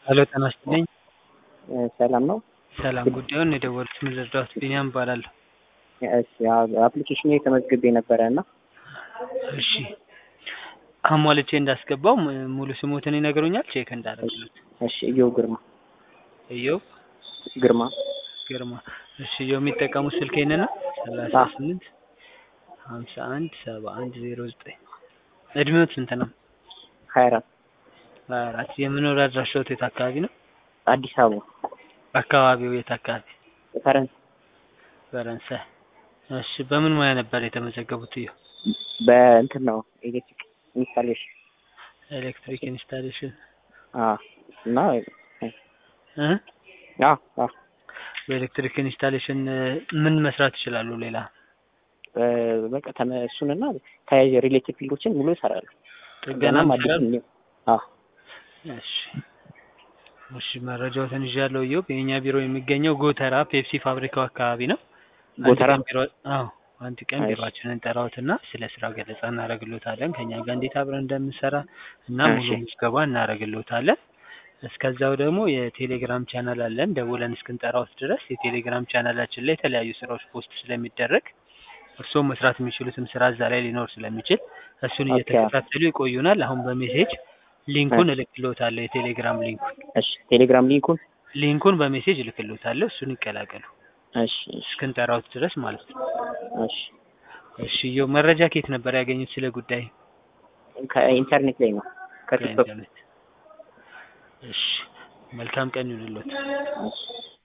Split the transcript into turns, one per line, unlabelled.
ሄሎ ጤና ይስጥልኝ።
ሰላም ነው?
ሰላም ጉዳዩን የደወሉት ምን ልርዳዎት? ቢኒያም እባላለሁ።
እሺ አፕሊኬሽን ላይ ተመዝግቤ ነበረ እና
እሺ አሟልቼ እንዳስገባው ም- ሙሉ ስሞትን ይነግሩኛል? ቼክ እንዳደረግሉት።
እሺ እየው ግርማ
እዮብ
ግርማ
ግርማ። እሺ እዮብ የሚጠቀሙት ስልክ ይሄንን ነው? ሰላሳ ስምንት ሀምሳ አንድ ሰባ አንድ ዜሮ ዘጠኝ እድሜዎት ስንት ነው?
ሀያ አራት
ሀያ አራት የመኖሪያ አድራሻዎት የት አካባቢ ነው?
አዲስ አበባ
አካባቢው የት አካባቢ?
ፈረንስ
ፈረንሳይ። እሺ በምን ሙያ ነበር የተመዘገቡት? እዮብ
በእንትን ነው ኤሌክትሪክ ኢንስታሌሽን
ኤሌክትሪክ ኢንስታሌሽን
አ እና
እ
አ አ
በኤሌክትሪክ ኢንስታሌሽን እ ምን መስራት ይችላሉ? ሌላ
በቃ ተመ- እሱንና ተያያዥ ሪሌቲቭ ፊልዶችን ሙሉ ይሰራሉ።
ጥገና
ገናም አዲስ
ይችላሉ?
ነው። አ
እሺ እሺ መረጃዎትን ይዣለሁ። እዮብ የእኛ ቢሮ የሚገኘው ጎተራ ፔፕሲ ፋብሪካው አካባቢ ነው። አንድ
ጎተራ?
ቀን ቢሮ አዎ አንድ ቀን
እሺ።
ቢሮአችንን እንጠራዎትና ስለ ስራው ገለጻ እናደርግልዎታለን። ከኛ ጋር እንዴት አብረን እንደምንሰራ እና ሙሉ
እሺ።
ምዝገባ እናደርግልዎታለን። እስከዛው ደግሞ የቴሌግራም ቻናል አለን። ደውለን እስክንጠራዎት ድረስ የቴሌግራም ቻናላችን ላይ የተለያዩ ስራዎች ፖስት ስለሚደረግ እርስዎ መስራት የሚችሉትም ስራ እዛ ላይ ሊኖር ስለሚችል እሱን
ኦኬ።
እየተከታተሉ ይቆዩናል። አሁን በሜሴጅ ሊንኩን እልክልዎታለሁ። የቴሌግራም ሊንኩን
እሺ ቴሌግራም ሊንኩን
ሊንኩን በሜሴጅ እልክልዎታለሁ። እሱን ይቀላቀሉ
እሺ እሺ
እስክንጠራዎት ድረስ ማለት ነው።
እሺ
እሺ እዮብ መረጃ ከየት ነበር ያገኙት ስለ ጉዳይ?
ከኢንተርኔት ላይ ነው ከቲክቶክ
ከኢንተርኔት። እሺ መልካም ቀን ይሁንልዎት።
እሺ